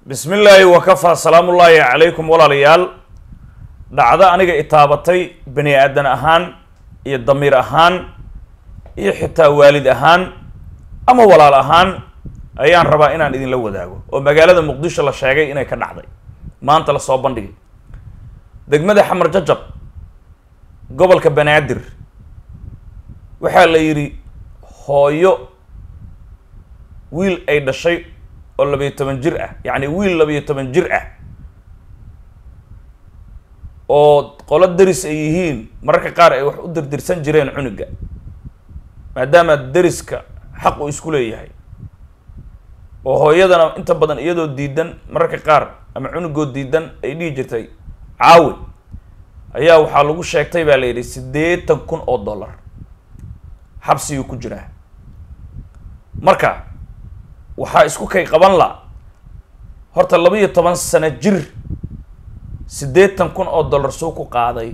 bismi illaahi wakafaa salaamullaahi calaykum walaalayaal dhacdo aniga itaabatay bani aadan ahaan iyo damiir ahaan iyo xitaa waalid ahaan ama walaal ahaan ayaan rabaa inaan idinla wadaago oo magaalada muqdisho la sheegay inay ka dhacday maanta lasoo bandhigay degmada xamar jajab gobolka banaadir waxaa la yidhi hooyo wiil ay dhashay oo labayo toban jir ah yacni wiil labayo toban jir ah oo qolo deris ay yihiin mararka qaar ay wax u dirdirsan jireen cunuga maadaama deriska xaq uu isku leeyahay oo hooyadana inta badan iyadoo diidan mararka qaar ama cunugoo diidan ay dhihi jirtay caawi ayaa waxaa lagu sheegtay baa la yidhi siddeetan kun oo dollar xabsiguu ku jiraa marka waxaa isku kay qaban la horta laba iyo toban sano jir siddeetan kun oo dollar suu ku qaaday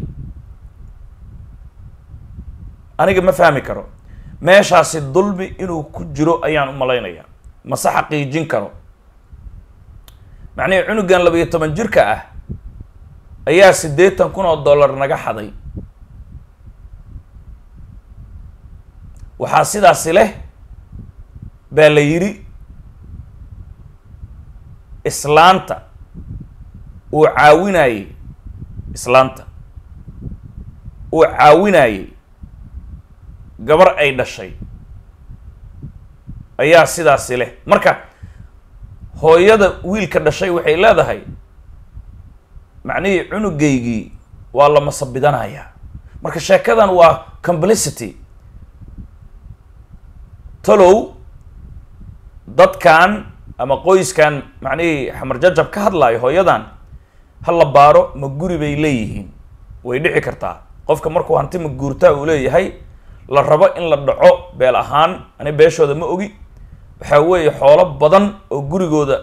aniga ma fahmi karo meeshaasi dulmi inuu ku jiro ayaan u malaynayaa mase xaqiijin karo macnihii cunugan laba iyo toban jirka ah ayaa siddeetan kun oo dollar naga xaday waxaa sidaasi leh baa la yidhi islaanta uu caawinayey islaanta uu caawinayey gabar ay dhashay ayaa sidaasi leh marka hooyada wiilka dhashay waxay leedahay macnihii cunugaygii waa la masabidanayaa marka sheekadan waa complicity talow dadkan ama qoyskan macnihii xamar jajab ka hadlaayo hooyadan ha la baaro ma guri bay leeyihiin way dhici kartaa qofka markuu hanti ma guurtaa uu leeyahay la rabo in la dhaco beel ahaan ani beeshooda ma ogi waxaa weeye xoolo badan oo gurigooda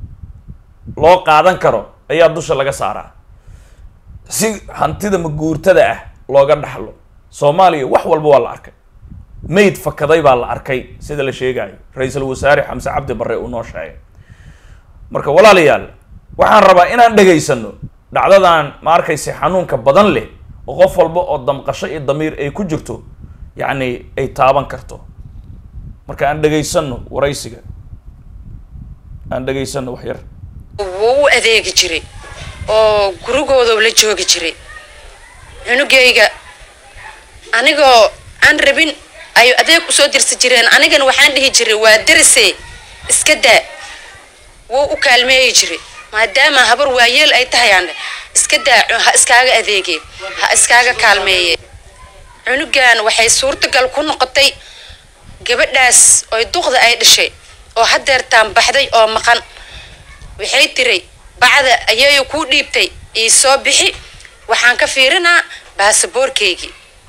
loo qaadan karo ayaa dusha laga saaraa si hantida maguurtada ah looga dhaxlo soomaaliya wax walba waa la arkay mayd fakaday baa la arkay sida la sheegayo ra-iisul wasaare xamse cabdi barre uu noo sheegay marka walaalayaal waxaan rabaa inaan dhegaysano dhacdadan ma arkayse xanuunka badan leh oo qof walba oo damqasho iyo damiir ay ku jirto yacni ay taaban karto marka aan dhegaysano waraysiga aan dhegaysano wax yar wuu u adeegi jiray oo gurigooda la joogi jiray cunugayga anigoo aan rabin ay adeeg usoo dirsi jireen anigana waxaan dhihi jiray waa darise iska daa wuu u kaalmeeyi jiray maadaama habar waayeel ay tahay aan iska daa ha iskaaga adeegeen ha iskaaga kaalmeeye cunugan waxay suurtagal ku noqotay gabadhaas oy duqda ay dhashay oo hadeertaan baxday oo maqan waxay tiray bacda ayayo kuu dhiibtay ii soo bixi waxaan ka fiirinaa baasaboorkeygii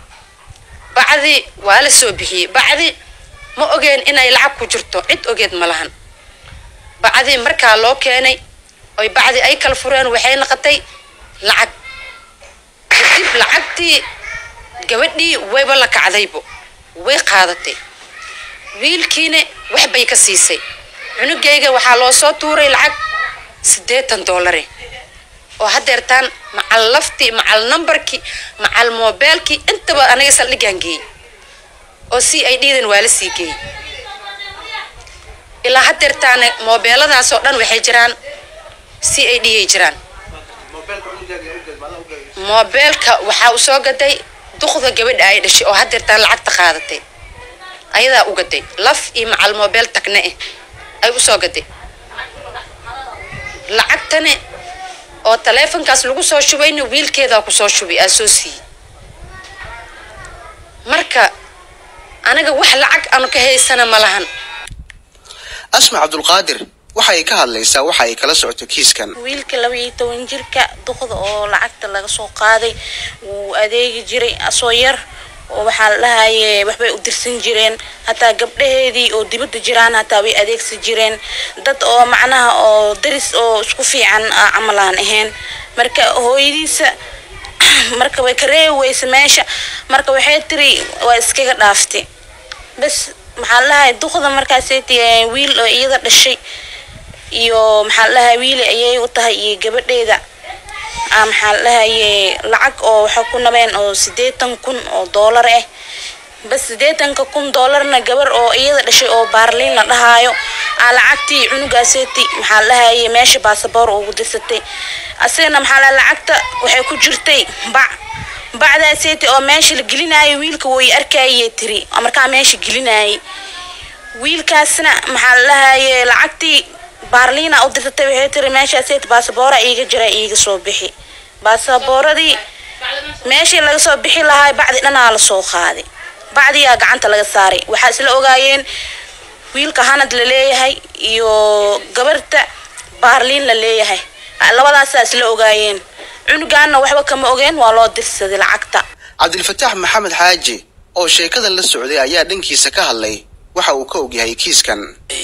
bacdi waa la soo bixiyey bacdi ma ogeen inay lacag ku jirto cid ogeed ma lahan bacdii markaa loo keenay oy bacdi ay kala fureen waxay noqotay lacag kadib lacagtii gabadhii wayba la kacdaybo way qaadatay wiilkiina wax bay ka siisay cunugayga waxaa loo soo tuuray lacag siddeetan doolare oo hadeertaan macal laftii macal numbarkii macal moobeelkii intaba aniga saldhigaan geeyey oo si ay dhiidan waa la sii geeyey ilaa hadeertaana moobeeladaas oo dhan waxay jiraan si ay dhiyay jiraan moobeelka waxaa u soo gaday duqda gabadha ay dhashay oo hadeertaan lacagta qaadatay ayadaa u gaday laf iyo macal moobeel tagna ah ay usoo gaday lacagtane oo taleefonkaas lagu soo shubayna wiilkeedaa kusoo shubay aa soo siiyey marka aniga wax lacag aanu ka haysana ma lahan asma cabdulqaadir waxa ay ka hadlaysaa waxa ay kala socoto kiiskan wiilka laba iyo toban jirka duqda oo lacagta laga soo qaaday wuu adeegi jiray asoo yar oo waxaa la dhahaye waxbay u dirsan jireen hataa gabdhaheedii oo dibadda jiraan hataa way adeegsan jireen dad oo macnaha oo daris oo isku fiican camal aan ahayn marka hooyadiisa marka way ka reebi weysa meesha marka waxay tiri waa iskaga dhaaftay bas maxaa la dhahay duqda markaasay wiil oo iyada dhashay iyo maxaa la dhahay wiili ayay u tahay iyo gabadheeda aa maxaa la dhahaye lacag oo waxay ku nabeen oo sideetan kun oo doolar ah bas sideetanka kun doolarna gabar oo iyada dhashay oo baarliin la dhahaayo aa lacagtii cunugaaseeti maxaa la dhahaye meesha baasaboor ugu dirsatay asagana maxaa la lacagta waxay ku jirtay bac bacdaaseeti oo meesha la gelinaayo wiilka way arkayay tiri oo markaa meesha gelinayay wiilkaasna maxaa la dhahaye lacagtii baarliina u dirsatay waxay tiri meeshaaseeti baasaboora iiga jira iiga soo bixi baasabooradii meeshii laga soo bixi lahaa bacdi dhanaa la soo qaaday bacdiyaa gacanta laga saaray waxaa isla ogaayeen wiilka hanad la leeyahay iyo gabarta baarliin la leeyahay labadaasaa isla ogaayeen cunugaana waxba kama ogeen waa loo dirsaday lacagta cabdilfataax maxamed xaaji oo sheekada la socday ayaa dhankiisa ka hadlay waxa uu ka ogyahay kiiskan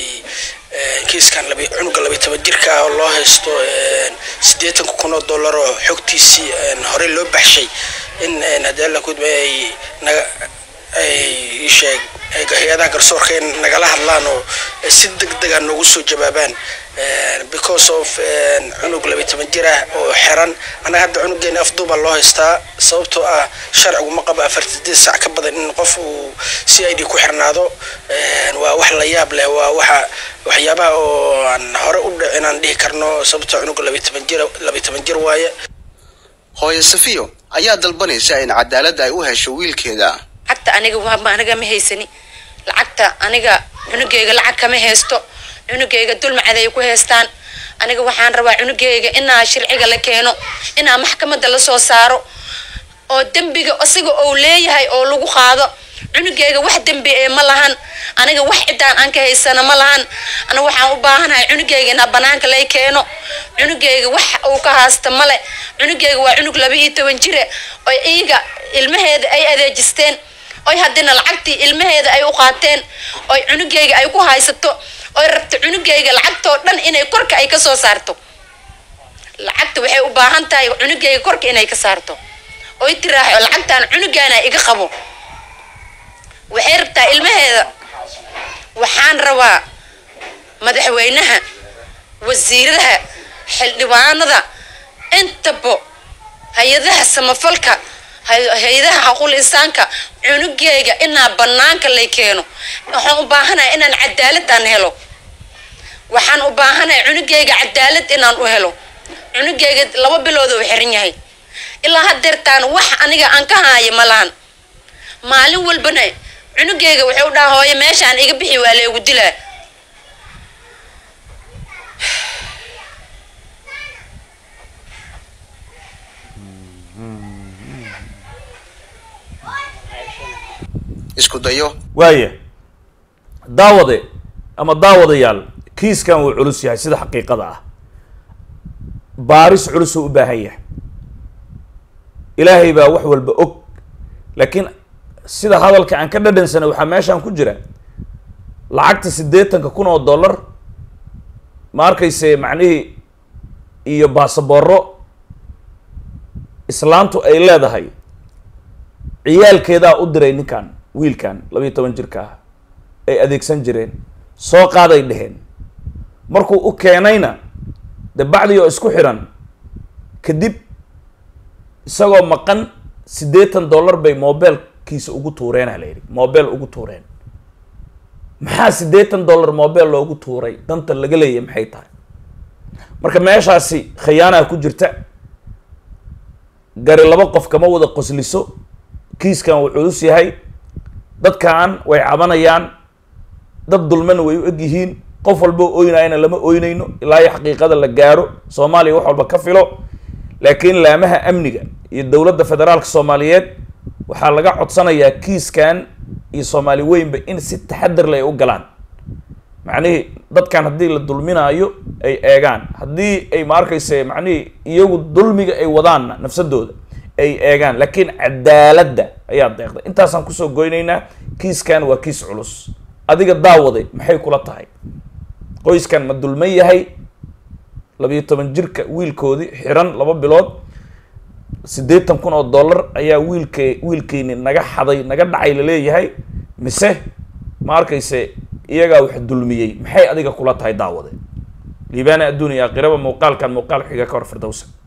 kiiskan labi cunuga labiy toban jirka ah oo loo haysto siddeetanka kun oo dollar oo xogtiisii horey loo baxshay in haddii alla kudma ay naga ay sheeg hay-adaha garsoorka in nagala hadlaan oo si deg deg ah noogu soo jawaabaan because of cunug labiy toban jir ah oo xiran annaga hadda cunugeena afduuba loo haystaa sababtoo ah sharcigu ma qabo afarta sideed sac ka badan in qof uu c i d ku xirnaado waa wax la yaab leh waa waxa waxyaabaha oo aan hore u dhicin aan dhihi karno sababtoo cunuga labiy toban jir labiy toban jir waaye hooyo safiyo ayaa dalbanaysa in cadaaladda ay u hesho wiilkeeda lacagta aniga waa aniga ma haysani lacagta aniga cunugeyga lacag kama haysto cunugeyga dulmacad ay ku haystaan aniga waxaan rabaa cunugeyga inaa sharciga la keeno inaa maxkamadda la soo saaro oo dembiga isaga ou leeyahay oo lagu qaado cunugeyga wax dembi ee ma lahan aniga wax ciddaan aan ka haysana ma lahan aniga waxaan u baahanahay cunugeyga inaa banaanka lay keeno cunugeyga wax uu ka haasta male cunugeyga waa cunug laba iyo toban jire oo iyaga ilmaheeda ay adeejisteen oy haddina lacagtii ilmaheeda ay u qaateen oy cunugeyga ay ku haysato oy rabto cunugeyga lacagtoo dhan inay korka ay ka soo saarto lacagta waxay u baahan tahay cunugeyga korka inay ka saarto oy tiraaxo lacagtaan cunugaana iga qabo waxay rabtaa ilmaheeda waxaan rabaa madaxweynaha wasiiradaha xildhibaanada intaba hay-adaha samafalka hay-adaha xaquul insaanka cunugeyga inaa banaanka lay keeno waxaan u baahanahay inaan cadaaladaan helo waxaan u baahanahay cunugeyga cadaalad inaan u helo cunugeyga laba bilood oo xiran yahay ilaa hadeertaan wax aniga aan ka haayo ma lahan maalin walbana cunugeyga wuxuu u dhaha hooyo meeshaan iga bixi waa leegu dilaa isku dayo waaya daawade ama daawadayaal kiiskan wuu culus yahay sida xaqiiqada ah baaris culusuu u baahan yahay ilaahay baa wax walba og laakiin sida hadalka aan ka dhadhansana waxaa meeshaan ku jira lacagta siddeetanka kun oo dollar ma arkayse macnihii iyo baasabooro islaantu ay leedahay ciyaalkeedaa u diray ninkan wiilkan labayo toban jirka ah ay adeegsan jireen soo qaaday dheheen markuu u keenayna de bacdii oo isku xiran kadib isagoo maqan siddeetan dollar bay mobilkiisa ugu tuureenaa la yidhi mobile ugu tuureen maxaa siddeetan dollar mobile loogu tuuray danta laga leeyahy maxay tahay marka meeshaasi khiyaanaa ku jirta gari laba qof kama wada qosliso kiiskan wuu culus yahay dadkan way cabanayaan dad dulmana way u eg yihiin qof walba oynayana lama oynayno ilaa iyo xaqiiqada la gaaro soomaaliya wax walba ka filo laakiin laamaha amniga iyo dowladda federaalka soomaaliyeed waxaa laga codsanayaa kiiskan iyo soomaali weynba in si taxadar leh ay u galaan macnihii dadkan haddii la dulminaayo ay eegaan haddii ay ma arkayse macnihii iyagu dulmiga ay wadaanna nafsadooda ay eegaan laakiin cadaaladda ayaa deeqday intaasaan kusoo goynaynaa kiiskan waa kiis culus adiga daawaday maxay kula tahay qoyskan ma dulman yahay labiyo toban jirka wiilkoodii xiran laba bilood siddeetan kun oo dollar ayaa wiilke wiilkeyni naga xaday naga dhacay laleeyahay mise ma arkayse iyagaa wax dulmiyey maxay adiga kula tahay daawade liibaana adduun iyo aakhiraba muuqaalkan muuqaal xiga ka hor firdowsa